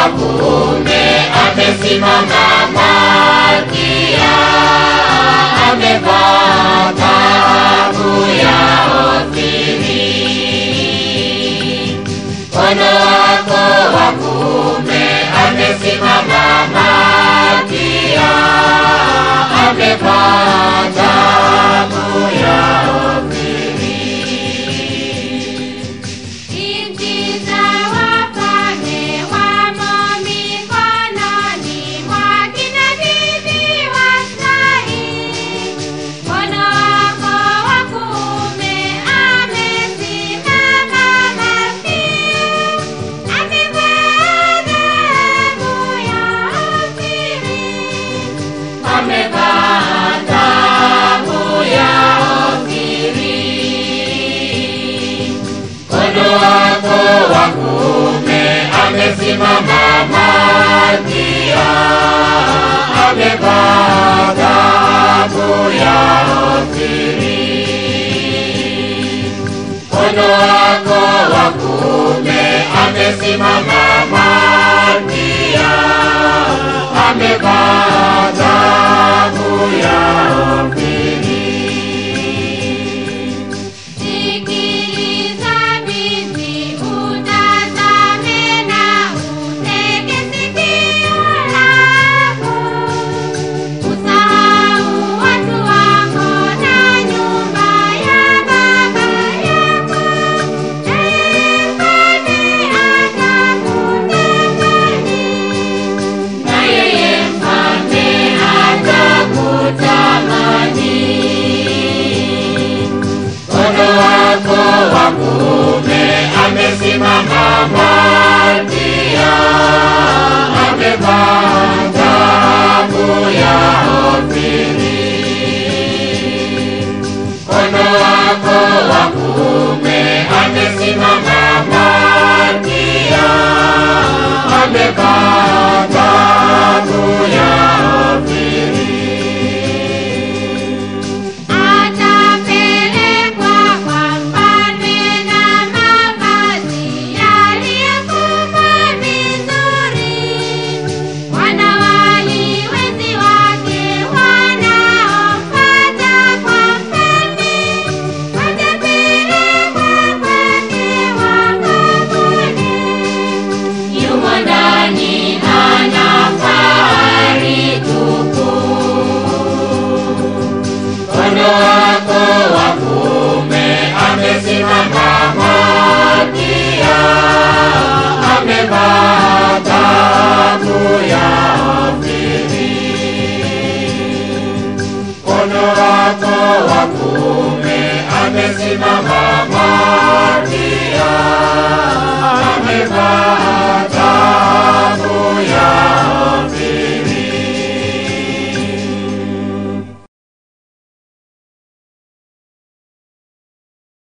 wa kuume amesimama Malkia, amevaa taabu ya Ofiri. Mkono wako wa kuume amesimama Malkia, amevaa taabu ya Nchi za wafalme wamo mikononi mwa kina bibi wa Israeli. Mkono wako wa kuume amesimama Malkia, amevaa dhahabu ya Ofiri. amevaa taabu ya Ofiri. Mkono wako wa kuume amesimama Malkia, amevaa taabu ya Ofiri. Mkono wako wa kuume amesimama Malkia, amevaa taabu ya Sikiliza binti, utazame na utege sikio lako. Usahau watu wako na nyumba ya baba yako. Naye mfalme atakutamani. na yeye mfalme atakutamani. Mkono wako wa kuume amesimama Malkia, amevaa taabu ya Ofiri. Mkono wako wa kuume amesimama Malkia, amevaa taabu ya Ofiri. Atapelekwa kwa mfalme na mavazi yaliyofumwa vizuri. Wanawali wenzi wake wanaomfuata kwa mfalme watapelekwa kwake wakabuni. Yumo ndani ana fahari tupu. Mkono wako wa kuume amesimama Malkia, amevaa taabu ya Ofiri. Mkono wako wa kuume